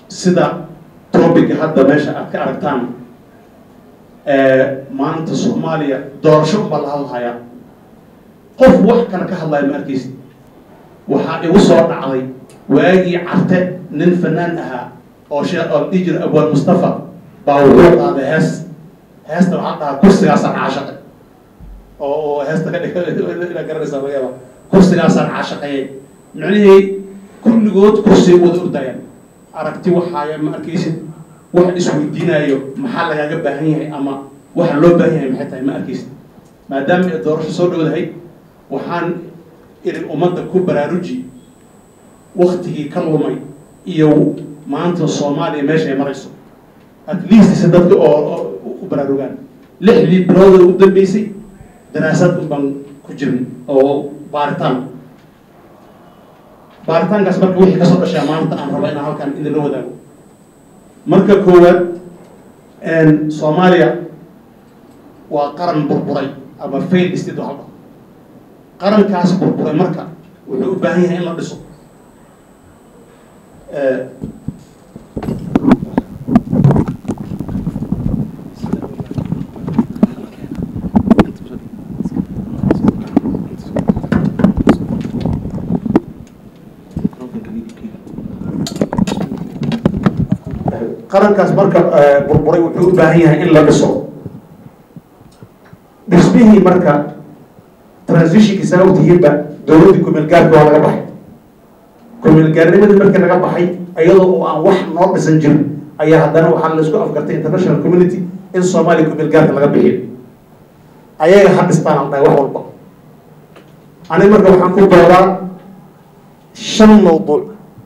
sida topica hadda meesha aad ka aragtaan maanta soomaaliya doorasho unbaa la hadlhayaa qof wax kale ka hadlaya ma arkaysid waxaa igu soo dhacday waagii carte nin fanaan ahaa oo shee oo dhihi jira abwaan mustafa baa wuxuu qaaday hees heesta waxaa dhahaa kursigaasaan caashaqay oo oo heesta ka dhig garanaysaa laga yaaba kursigaasaan caashaqayay micnihii kulligood kursiga wada ordayaan aragti waxaaya ma arkaysid wax isweydiinayo maxaa lagaaga baahan yahay ama waxa loo baahan yahay maxay tahay ma arkaysid maadaama ay doorasho soo dhowdahay waxaan idin ummadda ku baraaruji waktigii ka lumay iyo maanta soomaaliya meesha ay marayso at least si dadka oo u baraarugaan lixdii bilooda u dambeysay daraasad un baan ku jirin oo baaritaan baaritaankaas marka wixii kasoo dhashaa maanta aan raba inaan halkan idinla wadaago marka koowaad soomaaliya waa qaran burburay ama fail state waxa dhaho qarankaas burburay marka wuxuu u baahan yahay in la dhiso qarankaas marka burburay wuxuu u baahan yahay in la dhiso dhismihii marka transitionkii saa ogtihiinba dowladdii kumeelgaarka waa laga baxay kumeelgaarnimadii markii laga baxay iyadoo oo aan wax noo dhisan jirin ayaa haddana waxaa la isku afgartay international community in soomaaliya kumeelgaarka laga bixiyo ayaga ha dhistaan al dhahay wax walba aniga marka waxaan ku doodaa shan mawduuc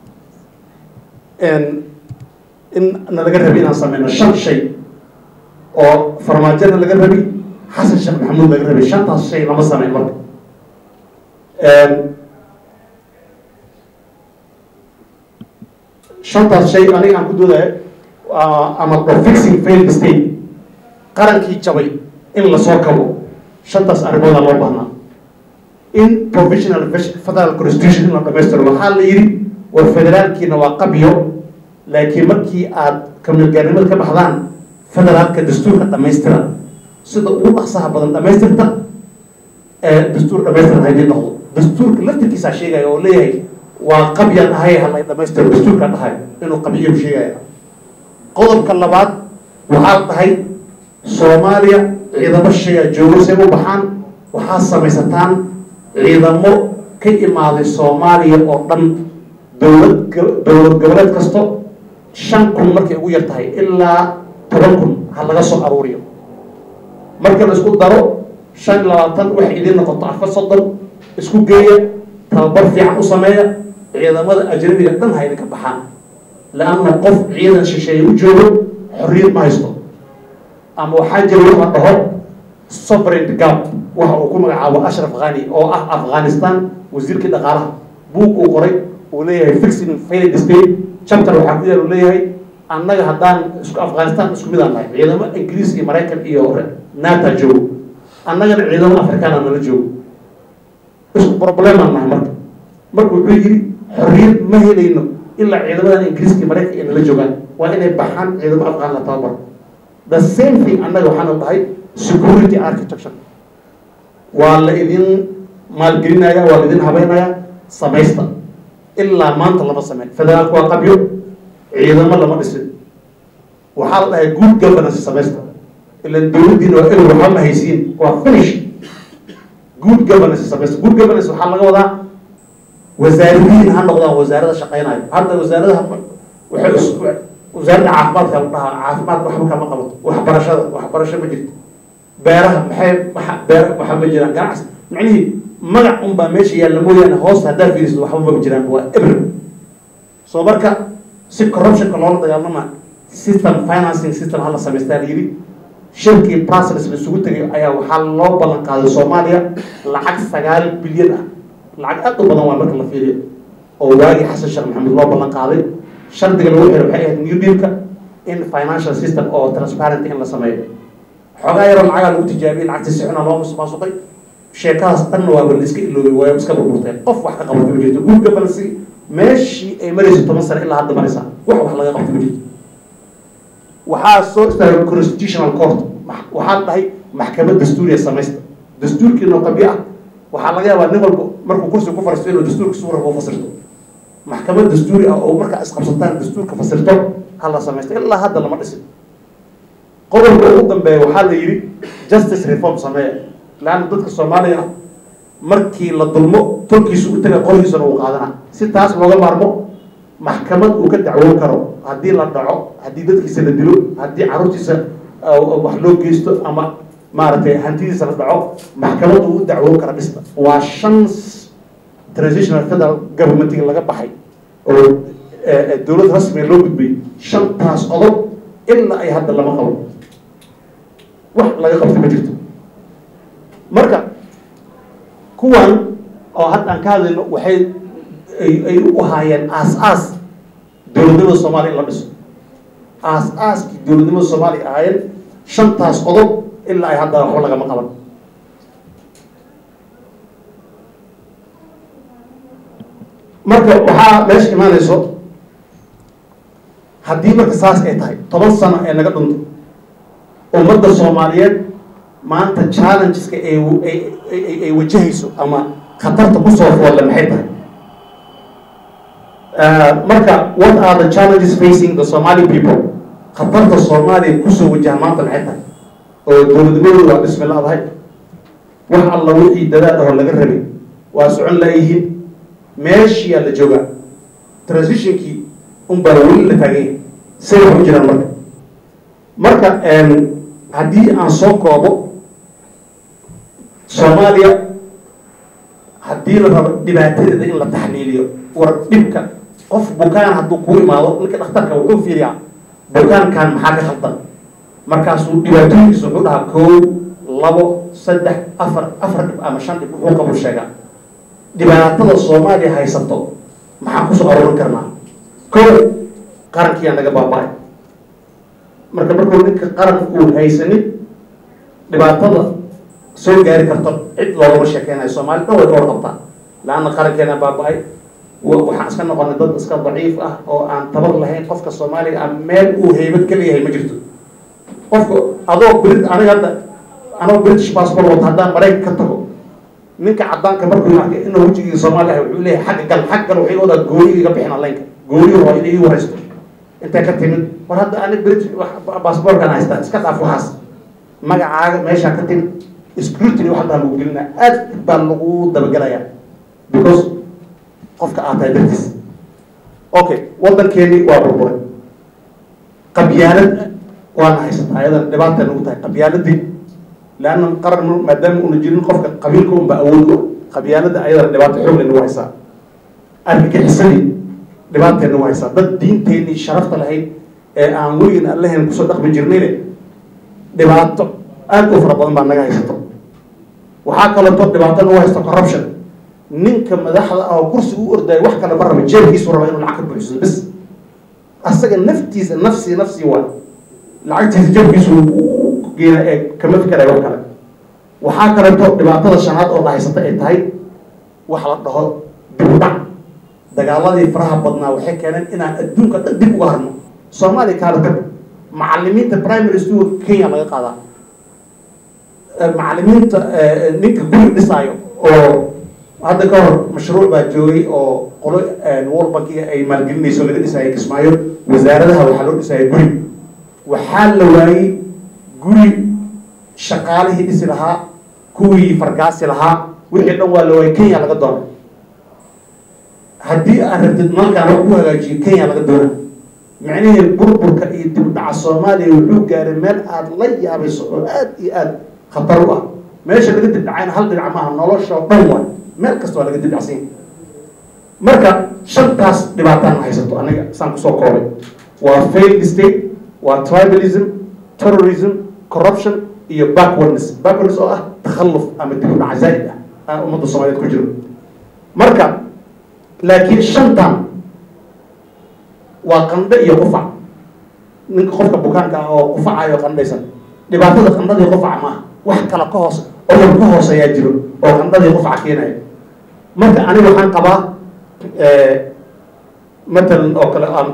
in na laga rabi inaan sameyno shan shay oo farmaajona laga rabi xasan sheekh maxamuud laga rabay shantaas shay lama sameyn marka shantaas shay aniga aan ku doodayo ama the fixing failed state qarankii jabay in lasoo kabo shantaas arrimooda loo baahnaa in provisional federal constitution in la dhamaystiro waxaa la yidhi war federaalkiina waa qabyo laakiin markii aad kamilgaarnimada ka baxdaan federaalka dastuurka dhamaystira sida ugu dhaqsaha badan dhamaystirta ee dastuur dhamaystirta haydii noqdo dastuurka laftirkiisaa sheegaya oo leeyahay waa qabyaan ahay halay dhamaystiro dastuurkaa dhahay inuu qabyo sheegaya qodobka labaad waxaa la dhahay soomaaliya ciidamo shaya joogo say u baxaan waxaa samaysataan ciidamo ka imaaday soomaaliya oo dhan dowlad dowlad goboleed kasto shan kun markay ugu yar tahay ilaa toban kun ha laga soo aruuriyo marka la isku daro shan iyo labaatan waxay idiin noqoto afar soddon isku geeya tababar fiican u sameeya ciidamada ajnabiga dhan ha idinka baxaan la-anna qof ciidan shisheeye u joogo xorriyad ma haysto ama waxaa jira wax la dhaho sovereign gap waxa uu ku magacaabo ashraf khani oo ah afghanistan wasiirkii dhaqaalaha buug uu qoray uu leeyahay fixing failed state chapter waxaa ku yaal uu leeyahay annaga haddaan isku afghanistan isku mid aan nahay ciidamo ingiriis iyo maraykan iyo nata joogo annagana ciidamo afrikaana nala joogo isku problemaan nahay marka marka wuxuu yidhi xorriyad ma helayno ilaa ciidamadan ingiriiska iyo maraykan ay nala joogaan waa inay baxaan ciidamo afghan la tababar the same thing annaga waxaana dhahay security architecture waa la idin maalgelinaya waa la idin habeynaya samaysta ilaa maanta lama sameyn federaalku waa qabyo ciidamo lama dhisin waxaa la dhahay good governance samaysta ilan dowladdiina waa elow waxba ma haysiin waa finish good governance samaysta good governance waxaa laga wadaa wasaaradiin ha noqdaan wasaarada shaqeynayo hadda wasaaradaha waxay is wasaaradda caafimaadka la dhahaa caafimaadka waxba kama qabato waxbarashada waxbarasho ma jirto beeraha maxay waxa beer waxa ma jiraan ganacsi macnihii magac un baa meesha yaalla mooyaane hoos haddaa fiirisid waxba maba jiraan waa ebr soo marka si corruptionka loola dagaalama system financing system hala samaystaa la yidhi shirkii brussels la isugu tegay ayaa waxaa loo ballan qaaday soomaaliya lacag sagaal bilyan ah lacag aad u badan waa marka la fiiriyo oo waagii xasan sheekh maxamed loo ballan qaaday shardiga lagu xiray waxay ahayd new dealka in financial system oo transparent in la sameeyo xoogaa yaroo lacagaa lagu tijaabiyey lacagtii si xuna loo musuqmaasuqay sheekadaas dhanna waaba la iska iloobay waa iska burburteen qof wax ka qabatay ma jirto good governance meeshii ay marayso toban sano ilaa hadda maraysaa wax wax laga qabta ma jirto waxaa soo istaagay constitutional court waxaa la dhahay maxkamad dastuuriya samaysta dastuurkiinoo qabyo ah waxaa laga yaabaa nin walba markuu kursiga ku fariisto inuu dastuurka si waraba u fasirto maxkamad dastuuri ah oo markaa isqabsataan dastuurka fasirto ha la samaysta ilaa hadda lama dhisin qodobka ugu dambeeya waxaa la yidhi justice reform sameeya laanna dadka soomaaliya ah markii la dulmo tolkiisu u taga qolkiisuna uu qaadana si taas looga maarmo maxkamad uu ka dacwoon karo haddii la dhaco haddii dadkiisa la dilo haddii carruurtiisa wax loo geysto ama maaragtay hantidiisa la dhaco maxkamad uu u dacwoon kara dhista waa shan transitional federal governmentiga laga baxay oo dowlad rasmiga loo gudbay shantaas qodob ilaa ay hadda lama qabo wax laga qabta ma jirto marka kuwan oo hadda aan ka hadlayno waxay ay u ahaayeen aas-aas dowladnimada soomaaliya in la dhiso aas-aaskii dowladnimada soomaaliya ahaayeen shantaas qodob ilaa ay hadda waxba lagama qaban marka waxaa meesha imaanayso haddii marka saas ay tahay toban sano ee naga dhunto ummadda soomaaliyeed maanta challengeska ay ay wajahayso ama khatarta kusoo foolle maxay tahay marka what are the challenges facing the somali people khatarta soomaaliya kusoo wajaha maanta maxay tahay oo dowladnimadooda waa dhismi la-dahay wax alla wixii dadaal ahoo laga rabay waa socon la-yihiin meeshiyaa la joogaa transitionkii unbaa weli la taaganya say wax u jiraan marka marka haddii aan soo koobo soomaaliya haddii la rabo dhibaatadeeda in la taxliiliyo war dhibka qof bukaan hadduu kuu imaado ninka dhakhtarka wuxuu fiiriyaa bukaankan maxaa ka khaldan markaasuu dhibaatooyinkiisa wuxuu dhahaa koow labo saddex afar afar dhib ama shan dhib wuxuu qabul sheegaa dhibaatada soomaaliya haysato maxaan kusoo aruurin karnaa kow qarankiyaa naga baaba-ay marka markuu ninka qaran uu haysanin dhibaatada soo gaari karto cid loogama sheekeynayo soomaali dhan way ka warqabtaa la-anna qarankeena baaba-ay waxaan iska noqonay dad iska daciif ah oo aan tabar lahayn qofka soomaaliga ah meel uu haybad ka leeyahay ma jirto qofka adoo brit aniga hadda anoo british passport wata haddaan maraykan ka tago ninka caddaanka markuu arkay inuu wejigii soomaaliya ah wuxuu leeyahay xagga gal xagga gal waxay odaa gooni iga bixin allaynka gooni waa inay ii waraysto intay ka timid war hadda ani british passportkan haystaa iska dhaaf waxaas magacaaga meeshaa ka timid scrutiny wax baa lagu gelinaa aad baa lagu dabagelayaa because qofka aad tahay dartiis okay waddankeeni waa burburay qabyaalad waana haysataa ayadan dhibaata nagu tahay qabyaaladii leanna qaran maadaama una jirin qofka qabiilka unba awood u qabyaalada ayadana dhibaato xoogle nagu haysaa argagixisadii dhibaatee nagu haysaa dad diinteenii sharafta lahayd ee aan weligin allahen kusoo dhaqmi jirnayne dhibaato aad u fara badan baa naga haysato waxaa kaleeto dhibaato nagu haysto corruption ninka madaxda ah oo kursiga u ordaayo wax kale ma raba jeebkiisu raba inuu lacag ka buuxsado bas asaga naftiisa nafsi nafsi waa lacagtiisa jeebkiisu geena ee kama fikerayo wax kale waxaa kaleeto dhibaatada shanaad oo dhahaysata ay tahay wax la dhaho dib u dhac dagaaladii faraha badnaa waxay keeneen inaan adduunka dhan dib uga harno soomaaliya kaala tag macalimiinta primary school kenya laga qaadaa macalimiinta ninka guri dhisaayo oo hadda ka hor mashruuc baa joogay oo qolo world bankiga ay maalgelinayso laga dhisaayo kismaayo wasaaradaha waxaa loo dhisaayo guri waxaa la waayey guri shaqaalihii dhisi lahaa kuwii fargaasi lahaa wixii dhan waa la waayey kenya laga doona haddii aad rabtid malkaan wax ku hagaajiyo kenya laga doona micnihii burburka iyo dib dhaca soomaaliya wuxuu gaaray meel aada la yaabayso oo aad iyo aad khatar u ah meesha laga dibdhacayna hal dhinac maaha nolosha oo dhan waay meel kasta waa laga dibdhacsanya marka shantaas dhibaataan haysato aniga saan kusoo koobay waa failed state waa tribalism terrorism corruption iyo backwardness backwardness oo ah takhalluf ama dib u dhaca zaa'id ah aan ummadda soomaaliyeed ku jiro marka laakiin shantan waa qandho iyo qufac ninka qofka bukaanka ah oo qufacayo qandhaysan dhibaatada qandhadii qufaca maaha wax kale ka hoos odol ka hooseeyaa jiro oo qandhadii qufaca keenaya marka aniga waxaan qabaa matalan oo kale aan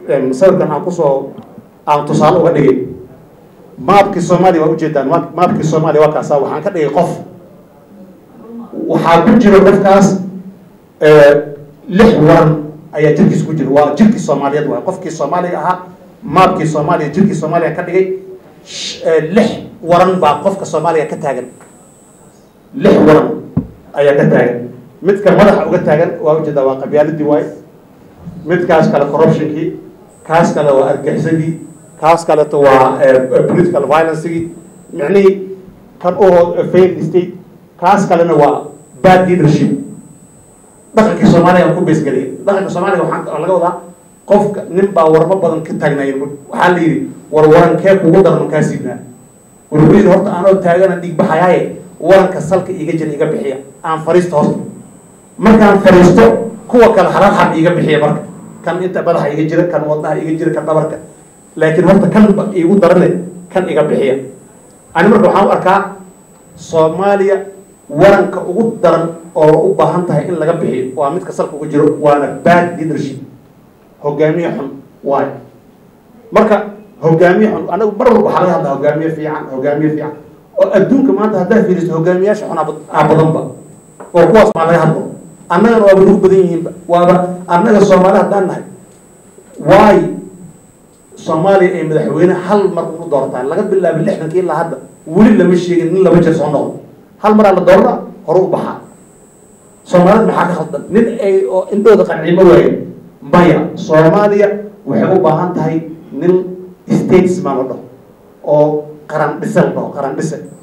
sawirkan aan kusoo aan tusaale uga dhigay maabkii soomaaliya waa ujeedaan ma maabkii soomaaliya waa kaasa waxaan ka dhigay qof waxaa ku jira qofkaas lix waran ayaa jirkiis ku jira waa jirkii soomaaliyeed waay qofkii soomaaliga ahaa maabkii soomaaliya jirkii soomaaliya ka dhigay lix waran baa qofka soomaaliya ka taagan lix waran ayaa ka taagan midka madaxa uga taagan waa ujeedaa waa qabyaaladii waay midkaas kale corruptionkii kaas kale waa argaxisadii kaas kaleto waa political violencegii micnihii kan oo failed state kaas kalena waa bad leadership dhaqankii soomaaliya aan ku beesgeliyay dhaqanka soomaaliya waxaa laga wadaa qofka nin baa warmo badan ka taagnaay waxaa la yidhi war warankee kugu daran kaa siibnaa wuxuu yidhi horta anoo taagana dhiig baxayaaye waranka salka iiga jira iga bixiya aan fariisto horta markaan fariisto kuwa kale halal xab iiga bixiya marka kan inta madaxa iga jira kan wadnaha iga jira kan dhabarka laakiin horta kan iigu darane kan iga bixiya ani marka waxaan u arkaa soomaaliya waranka ugu daran oo u baahan tahay in laga bixiyo waa midka salka uga jiro waana bad leadership hogaamiye xun waayo marka hogaamiye xun anagu mar walba waxaa laga hadlaa hogaamiye fiican hogaamiye fiican oo adduunka maanta haddaa fiiriso hogaamiyaasha xun aa badanba oo kuwaas maa laga hadlo annagana waaba nagu badan yihiinba waaba annaga soomaali haddaan nahay waayo soomaaliya ay madaxweyne hal mar unu doortaan laga bilaabo lixdankii ilaa hadda weli lama sheegin nin laba jeer soo noqdo hal maraa la doorna hore u baxaa soomaalida maxaa ka khaldan nin ay oo indhooda qancimo waaye maya soomaaliya waxay u baahan tahay nin statesman la dhaho oo qaran dhise la dhaho qaran dhise